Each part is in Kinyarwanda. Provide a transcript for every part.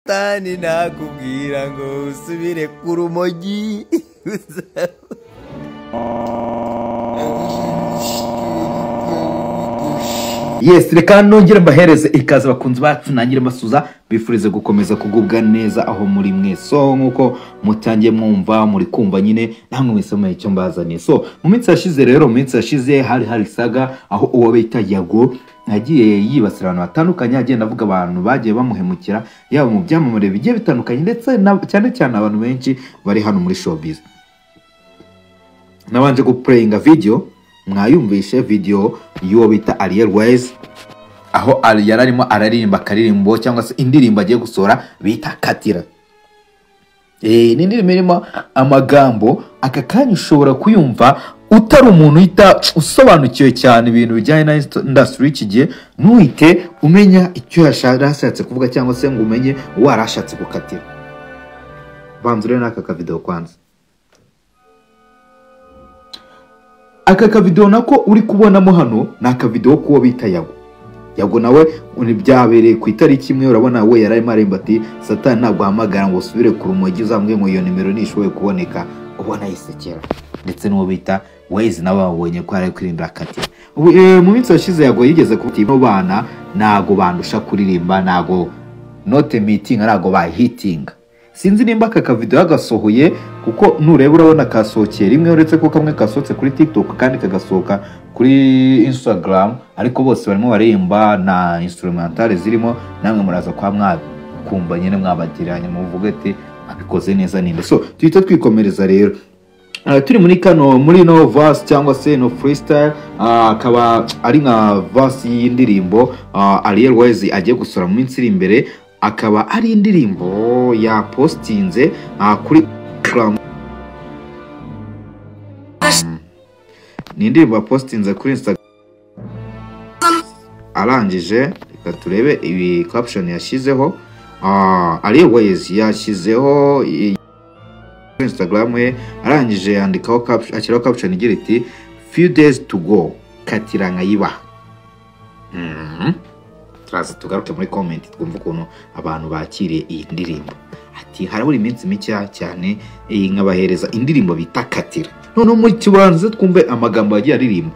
busitani nakubwira ngo usubire ku rumogi yes reka nongere mbahereze ikaze abakunzi bacu nangire mbasuza bifurize gukomeza kugubwa neza aho muri mwe so nk'uko mutangiye mwumva muri kumva nyine namwe mwese mumenye icyo mbazaniye so mu minsi yashize rero mu minsi yashize hari hari saga aho uwo bita yago yagiye yibasira abantu batandukanye agenda avuga abantu bagiye bamuhemukira yaba mu byamamare bigiye bitandukanye ndetse na- cyane cyane abantu benshi bari hano muri showbiz nabanje gupureyinga video mwayumvishe video y'uwo bita Ariel Wise aho ari- yari arimo araririmba akaririmbo cyangwa se indirimbo agiye gusohora bita katira Eh, ni indirimbo irimo amagambo aka kanya ushobora kuyumva utari umuntu uhita usobanukiwe cyane ibintu bijyanye na indasitiri y'iki gihe ntuhite umenya icyo yasha- yashatse kuvuga cyangwa se ngo umenye uwo yari ashatse gukatira banza urebe n'aka kavidewo kwanza aka kavidewo nako uri kubonamo hano ni akavidewo k'uwo bita yago yago nawe uni- byabereye ku itariki imwe urabona we yari arimo aremba ati satani ntabwo ahamagara ngo usubire ku rumogi uzambwe ngo iyo nimero ntishoboye kuboneka ubona yisekera ndetse n'uwo bita wezi nawe babonye ko yari ari kwirinda akati Ubu, eh, mu minsi yashize yago yigeze kuba ati, "Ino bana ntago bandusha kuririmba ntago note mitingi ntago bayihitinga sinzi nimba aka kavido yagasohoye kuko nureba urabona kasohokeye rimwe uretse ko kamwe kasohotse kuri tiktok kandi kagasohoka kuri instagram ariko bose barimo baririmba na instrumentale zirimo namwe muraza kwa mwakumva nyine mwabagereranya muvuge ati abikoze neza ninde so tuhita twikomereza rero Ah, turi muri kano muri no verse cyangwa se no freestyle ah, akaba ari nka verse y'indirimbo ah, Ariel Wise agiye gusura mu minsi iri imbere akaba ari indirimbo yapostinze ah, kuri Instagram ni indirimbo yapostinze kuri Instagram arangije reka turebe ibi caption yashyizeho Ah, Ariel Wise yashyizeho i- kuri Instagram ye arangije yandikaho caption ashyiraho caption igira iti few days to go katira nkayibaha Mhm. turaza tugaruke muri comment twumve ukuntu abantu bakiriye iyi ndirimbo ati harabura iminsi mikeya cyane iyi nkabahereza indirimbo bita katira noneho muri kibanza twumve amagambo yagiye aririmba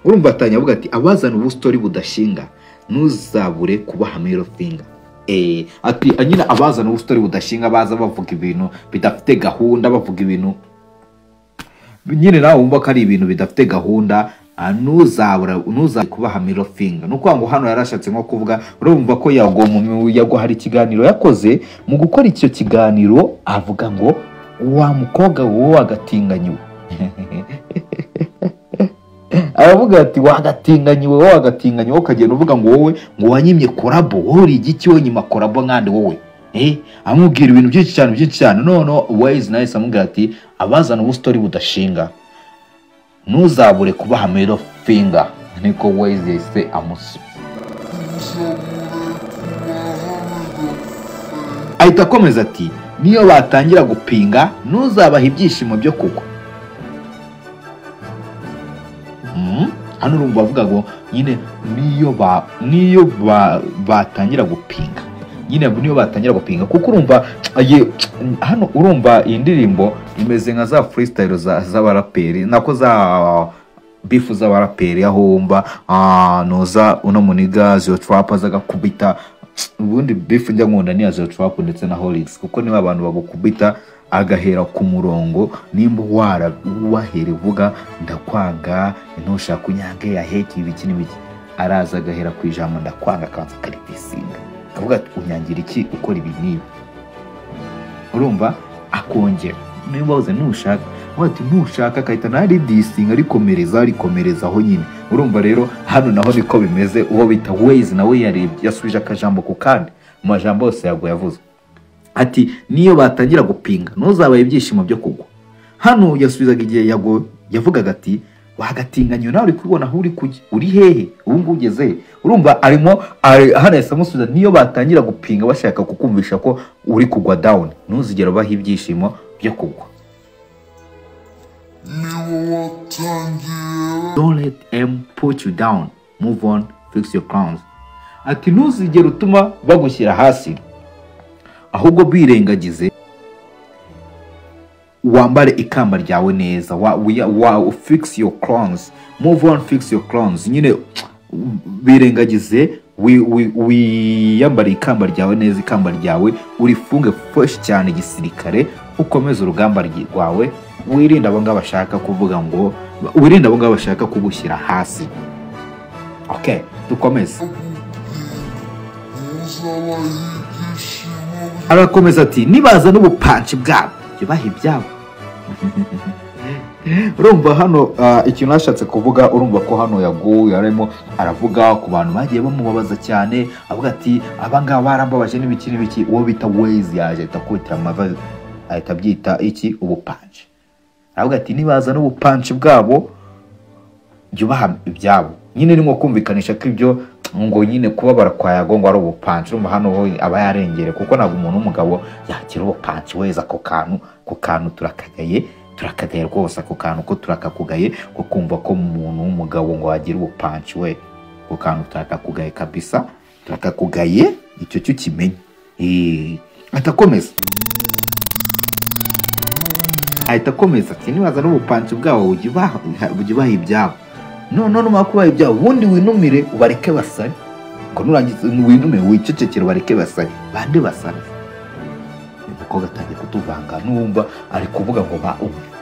urumva atanya avuga ati abazana ubustori budashinga ntuzabure kubaha mero finga Eh, ati nyine abazana ubustori budashinga baza bavuga ibintu bidafite gahunda bavuga ibintu nyine nawe wumva ko ari ibintu bidafite gahunda ah, ntuzabura ntuzabure kubaha mero finga ni ukuvuga ngo hano yarashatse nko kuvuga urumva ko yagwa mu- yagwa hari ikiganiro yakoze mu gukora icyo kiganiro avuga ngo wa mukobwa wowe wagatinganyiwe aravuga ati wagatinganyiwe wowe wagatinganyiwe wowe ukagenda uvuga ngo wowe ngo wanyimye korabo wowe uri igiki wowe nyima korabo nkandi wowe Eh, amubwira ibintu byinshi cyane byinshi cyane noneho wayizi nawe amubwira ati abazana ubustori budashinga ntuzabure kubaha mero finga niko wayizi yahise amusu ahita akomeza ati niyo batangira gupinga ntuzabaha ibyishimo byo kugwa Mhm. hano urumva bavuga ngo nyine niyo ba niyo ba- batangira gupinga nyine niyo batangira gupinga kuko urumva aye, hano urumva iyi ndirimbo imeze nka za freestyle za- z'abaraperi nako za bifu z'abaraperi aho wumva ah, noza uno muniga zio trap azagakubita ubundi bifu njya nkunda ni iya zio trap ndetse na horix kuko niba abantu bagukubita agahera ku murongo nimba wara wahera uvuga ndakwanga ntushaka unyange yaheke ibiki n'ibiki araza agahera ku ijambo ndakwanga akanza akaritisinga akavuga ati unyangira iki ukora ibi n'ibi urumva akongera niba wabuze ntushaka avuga ati ntushaka agahita naridisinga arikomereza arikomereza aho nyine urumva rero hano naho niko bimeze uwo bita waze nawe yarebye yasubije akajambo ku kandi mu majambo yose yago yavuze ati niyo batangira gupinga ntuzabaye ibyishimo byo kugwa hano yasubizaga igihe yago yavugaga ati wagatinganyo nawe uri kubibona aho uri kujya uri hehe ubu ngubu ugeze he urumva arimo ari- hano yahise amusubiza niyo batangira gupinga bashaka kukumvisha ko uri kugwa down ntuzigere ubaha ibyishimo byo kugwa niba watangiye don't let them put you down move on fix your crowns ati ntuzigere utuma bagushyira hasi ahubwo birengagize wambare ikamba ryawe neza wa, wa, wa, fix your crowns move on fix your crowns nyine birengagize wi- wi- wiyambare ikamba ryawe neza ikamba ryawe urifunge fresh cyane igisirikare ukomeze urugamba ryi- rwawe wirinde abo ngabo bashaka kuvuga ngo wirinde abo ngabo bashaka kugushyira hasi okay dukomeze arakomeza ati nibaza n'ubupanci bwabo yubaha ibyabo urumva hano ah, ikintu yashatse kuvuga urumva ko hano yaguye arimo aravuga ku bantu bagiye bamubabaza cyane avuga ati abangaba barambabaje n'ibiki n'ibiki uwo bita wezi yaje ahita akubitira amava ahita abyita iki ubupanci aravuga ati nibaza n'ubupanci bwabo byubaha ibyabo nyine ni nko kumvikanisha ko ibyo ngo nyine kubabara kwa yago ngo ari ubupanci urumva hano ho aba yarengere kuko ntabwo umuntu w'umugabo yagira ubupanci weza ako kantu ako kantu turakagaye turakagaye rwose ako kantu ko turakakugaye ko kumva ko umuntu w'umugabo ngo wagira ubupanci we ako kantu turakakugaye kabisa turakakugaye icyo cyo ukimenye Eh, atakomeza ahita akomeza ati nibaza n'ubupanci bwabo bujya ubaha bujya ubaha ibyabo none numara kubaha ibyabo ubundi winumire ubareke basare ngo nurangiza winumire wicecekere ubareke basare bande basare uyu mukobwa atangiye kutuvanga numva ari kuvuga ngo ba-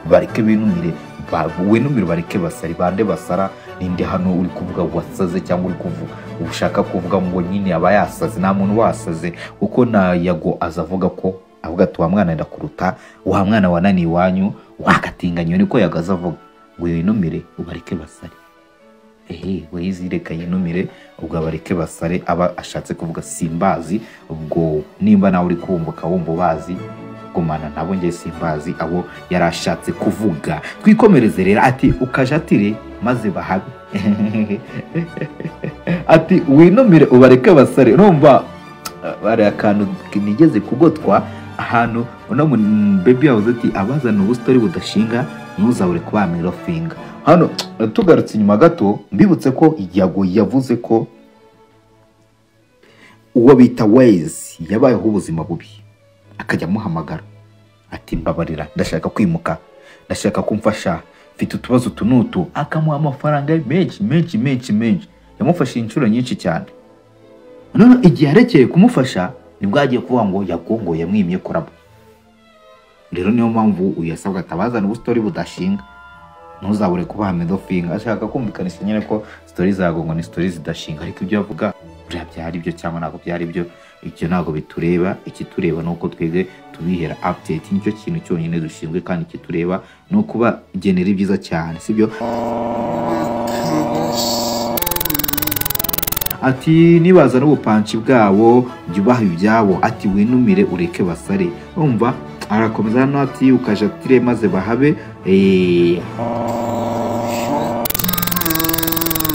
bareke binumire ba- winumire ubareke basare bande basara ninde hano uri kuvuga ngo wasaze cyangwa uri kuvuga ushaka kuvuga ngo nyine aba yasaze nta muntu wasaze kuko na yago aza avuga ko avuga ati wa mwana ndakuruta wa mwana wananiye iwanyu wagatinganywe niko yago aza avuga ngo winumire ubareke basare ehe wayizireka yinumire ubwo abareke basare aba ashatse kuvuga simbazi ubwo nimba nawe uri kumbuka wumva ubazi gumana nabo njye simbazi abo yari ashatse kuvuga twikomereze rero ati ukajatire maze bahabe ati winumire ubareke basare numva bari akantu nigeze kugotwa ahantu uno mu- bebi yavuze ati abazana ubusitari budashinga ntuzabure kubamira finga hano tugarutse inyuma gato mbibutse ko yago yavuze ko uwo bita wezi yabayeho ubuzima bubi akajya amuhamagara ati mbabarira ndashaka kwimuka ndashaka kumfasha mfite utubazo utu n'utu akamuha amafaranga menshi menshi menshi menshi yamufashije inshuro nyinshi cyane none igihe arekeye kumufasha nibwo yagiye kuvuga ngo yagongo yamwimye kuraba rero niyo mpamvu uyu yasabwa atabazana ubusitori budashinga ntuzabure kubaha medofinga ashaka kumvikanisha nyine ko sitori zagongo ni sitori zidashinga ariko ibyo avuga buriya byari byo cyangwa ntabwo byari byo ibyo ntabwo bitureba ikitureba ni uko twebwe tubihera apudeti nicyo kintu cyonyine dushinzwe kandi ikitureba ni ukubagenera ibyiza cyane sibyo ati nibaza n'ubupanci bwabo jya ubaha ibyabo ati winumire ureke basare umva arakomeza hano ati ukajatire maze bahabe Eh,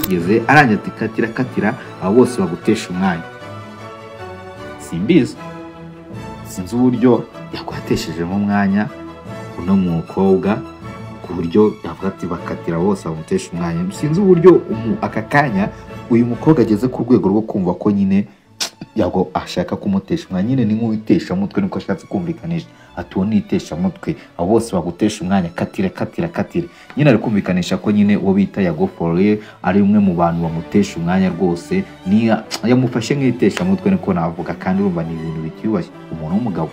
geze arangira ati katira katira abo bose bagutesha umwanya simbizi sinzi uburyo yakwateshejemo umwanya uno mukobwa ku buryo yavuga ati bakatira bose bamutesha umwanya sinzi uburyo umu- aka kanya uyu mukobwa ageze ku rwego rwo kumva ko nyine yago ashaka kumutesha umwanya nyine ni nk'uwiteshamutwe niko ashatse kumvikanisha ati uwo niteshamutwe abo bose bagutesha umwanya katira katira katira nyine ari kumvikanisha ko nyine uwo bita yago foruye ari umwe mu bantu bamutesha umwanya rwose niya yamufashe nk'iteshamutwe niko navuga kandi urumva ni ibintu bitiyubashye umuntu w'umugabo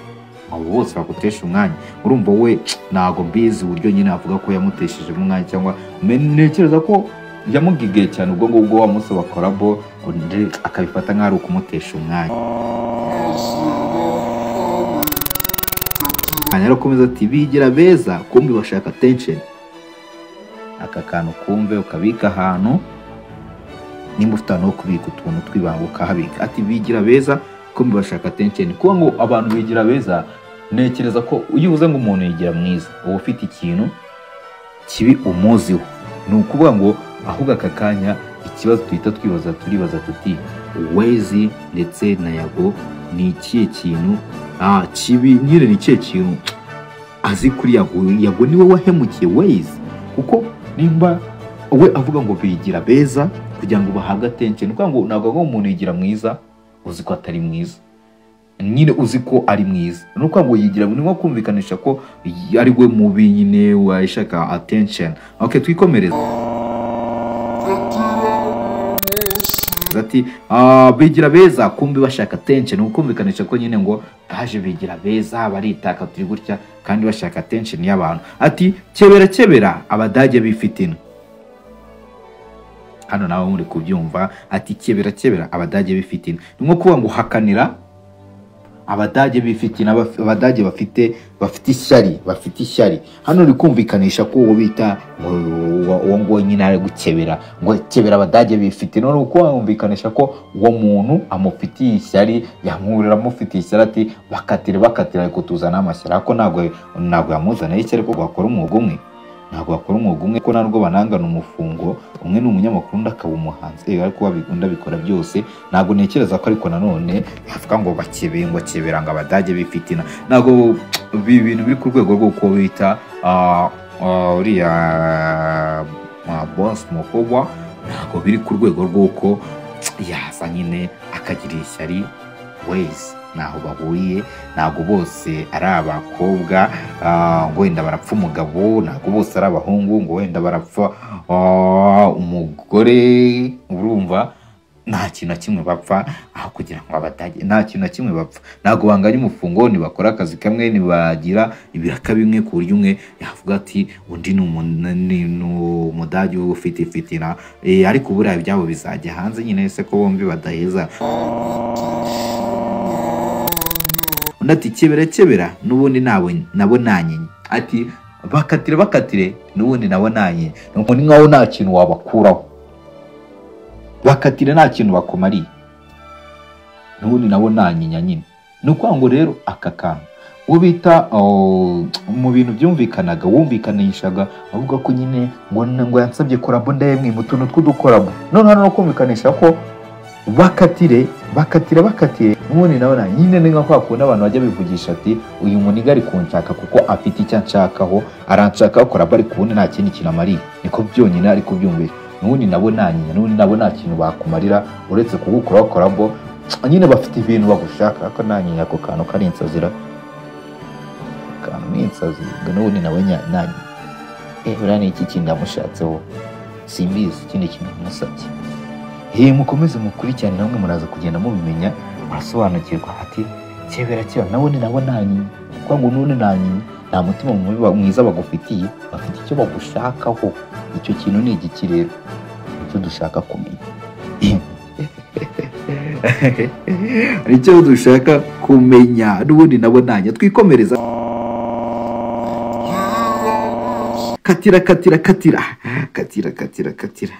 abo bose bagutesha umwanya urumva we ntago mbizi uburyo nyine avuga ko yamuteshejemo umwanya cyangwa me- ntekereza ko yamugigiye cyane ubwo ngubwo wamusaba korabo undi akabifata nk'aho ari ukumutesha umwanya hanyuma arakomeza ati bigira beza kumbi bashaka tensheni aka kantu kumve ukabika ahantu nimba ufite ahantu ho kubika utuntu tw'ibanga ukahabika ati bigira beza kumbi bashaka tensheni kuba ngo abantu bigira beza ntekereza ko iyo uvuze ngo umuntu yigira mwiza uba ufite ikintu kibi umuziho ni ukuvuga ngo ahubwo aka kanya ikibazo duhita twibaza turibaza tuti wezi ndetse na yago ni ikihe kintu ah, kibi nyine ni ikihe kintu azi kuri yago yago niwe wahemukiye wezi kuko nimba we avuga ngo bigira beza kugira ngo bahabwe attention ni ukuvuga ngo ntabwo avuga ngo umuntu yigira mwiza uzi ko atari mwiza nyine uzi ko ari mwiza ni ukuvuga ngo yigira ni nko kumvikanisha ko ari we mubi nyine washaka attention ok twikomereze ati "Ah, bigira beza kumbi bashaka attention ni ukumvikanisha ko nyine ngo baje bigira beza baritaka turi gutya kandi bashaka attention y'abantu ati kebera kebera abadage bifitina hano nawe muri kubyumva ati kebera kebera abadage bifitina ni nko kuvuga ngo hakanira abadage bifitina baf- abadage bafite bafite ishyari bafite ishyari hano uri kumvikanisha ko uwo bita ngo uwo- uwo nguwo nyine ari gukebera ngo kebera abadage bifitina none uko wumvikanisha ko uwo muntu amufitiye ishyari yamwurira amufitiye ishyari ati bakatire bakatire ariko tuzana amashyari ariko ntabwo ntabwo yamuzaniye ishyari kuko bakora umwuga umwe ntabwo bakora umwuga umwe ko narwo banangana umufungo umwe ni umunyamakuru undi akaba umuhanzi Eh, ariko babi- undi abikora byose ntabwo ntekereza ko ariko nanone bavuga ngo bakebeye ngo kebera ngo abadage bifitina ntabwo ibi bintu biri ku rwego rwo kuba bita ah, ah, uriya ah, boss mukobwa ntabwo biri ku rwego rw'uko yaza nyine akagira ishyari wese ntaho bahuriye ntabwo bose ari abakobwa ah, ngo wenda barapfa umugabo ntabwo bose ari abahungu ngo wenda barapfa ah, umugore urumva nta kintu na kimwe bapfa aho kugira ngo abadage nta kintu na kimwe bapfa ntabwo banganya umufungo ntibakora akazi kamwe ntibagira ibiraka bimwe ku buryo umwe yavuga ati undi ni umu- ni- ni umudage ufite ifitina Eh, ariko buriya ibyabo bizajya hanze nyine se ko bombi badaheza undi ati kebera kebera n'ubundi nawe nabonanye ati bakatire bakatire n'ubundi nabonanye nuko ni nkaho nta kintu wabakuraho bakatire nta kintu bakumariye n'ubundi nabonanye nyine ni ukuvuga ngo rero aka kantu uwo bita oh, mu bintu byumvikanaga wumvikanishaga avuga ko nyine ngo ngo yansabye korabo ndayemwe mu tuntu tw'udukorabo none hano no kumvikanisha ko bakatire bakatire bakatire ubundi nabona nyine ni nka kwa kundi abantu bajya bivugisha ati uyu muniga ari kunshaka kuko afite icyo anshakaho aranshakaho korabo ariko ubundi nta kindi kintu amariye niko byonyine ari kubyumvisha n'ubundi nabo nta nyina n'ubundi nabo nta kintu bakumarira uretse kugukuraho korabo nyine bafite ibintu bagushaka ariko nta nyina ako kantu kari insazira akantu ni insazi ngo n'ubundi nawe nya- nta nyina eh buriya ni iki kintu namushatseho simbizi ikindi kintu namusabye hehe mukomeze mukurikirane namwe muraza kugenda mubimenya murasobanukirwa ati kebera keba nawe ni nabo nta nyina kuko ngo none nta nyina nta mutima mubi ba- mwiza bagufitiye bafite icyo bagushakaho icyo kintu ni igiki rero icyo dushaka kumenya icyo dushaka kumenya n'ubundi nabo ntanya twikomereza katira katira katira katira katira katira katira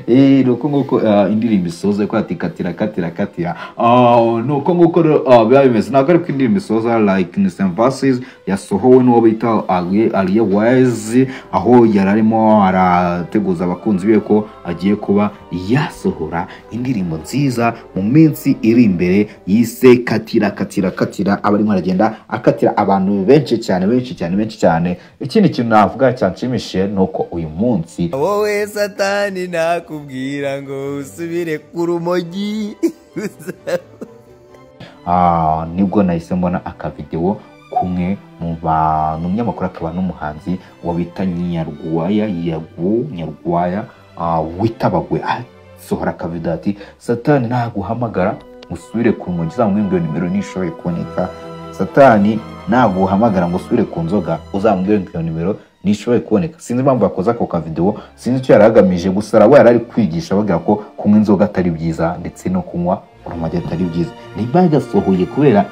Eh, ni uko nguko ah, indirimbo isoza ko ati katira katira katira Ah, ni uko nguko rero, ah, biba bimeze ntabwo ariko indirimbo isoza like in some verses yasohowe n'uwo bita Ali- Alia Wise aho yari arimo arateguza abakunzi be ko agiye kuba yasohora indirimbo nziza mu minsi iri imbere yise katira katira katira aba arimo aragenda akatira abantu benshi cyane benshi cyane benshi cyane ikindi kintu navuga cyanshimishije ni uko uyu munsi wowe satani nakubwira ngo usubire ku rumogi Ah, nibwo nahise mbona akavidewo kumwe mu ba- ni umunyamakuru akaba n'umuhanzi wa bita nyarwaya yagu nyarwaya ah, witabagwe asohora akavidewo ati satani naguhamagara usubire ku rumogi uzamubwira iyo nimero nishoboye kuboneka satani naguhamagara ngo usubire ku nzoga uzamubwira iyo nimero nishoboye kuboneka sinzi impamvu yakoze ako kavidewo sinzi icyo yari agamije gusa araba yari ari kwigisha ababwira ko kunywa inzoga atari byiza ndetse no kunywa urumogi atari byiza nimba yagasohoye kubera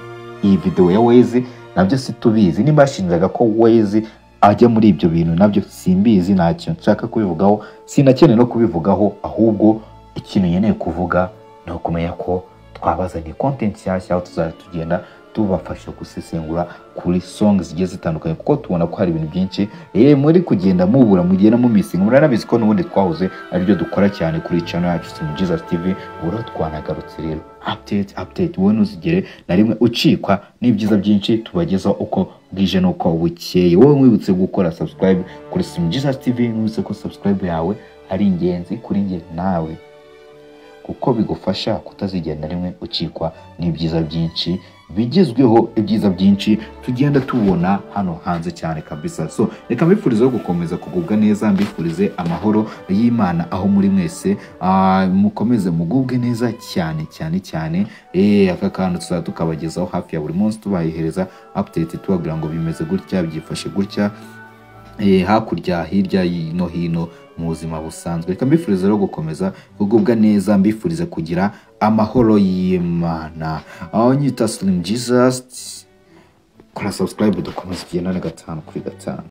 iyi videwo ya wezi nabyo situbizi nimba yashinjaga ko wezi ajya muri ibyo bintu nabyo simbizi nta kintu nshaka kubivugaho sinakeneye no kubivugaho ahubwo ikintu nkeneye kuvuga ni ukumenya ko twabazaniye kontenti nshyashya aho tuzajya tugenda tubafasha gusesengura kuri songs zigiye zitandukanye kuko tubona ko hari ibintu byinshi eh muri kugenda mubura mugenda mumisinga muranabizi ko n'ubundi twahoze aribyo dukora cyane kuri channel yacu Simujiza TV uburo twanagarutse rero update update wowe ntuzigere na rimwe ucikwa n'ibyiza byinshi tubagezaho uko bwije nuko bukeye wowe mwibutse gukora subscribe kuri Sim Jesus TV mwibutse ko subscribe yawe ari ingenzi kuri njye nawe kuko bigufasha kutazigera na rimwe ucikwa n'ibyiza byinshi bigezweho ibyiza byinshi tugenda tubona hano hanze cyane kabisa so reka mbifurizeho gukomeza kugubwa neza mbifurize amahoro y'imana aho muri mwese Ah, mukomeze mugubwe neza cyane cyane cyane Eh, aka kantu tuzaba tukabagezaho hafi ya buri munsi tubahehereza update tubabwira ngo bimeze gutya byifashe gutya eh, hakurya hirya y- no hino mu buzima busanzwe reka mbifurize rero gukomeza kugubwa neza mbifurize kugira amahoro y'imana aho nyita slim jesus kora subscribe dukomeze igendane gatanu kuri gatanu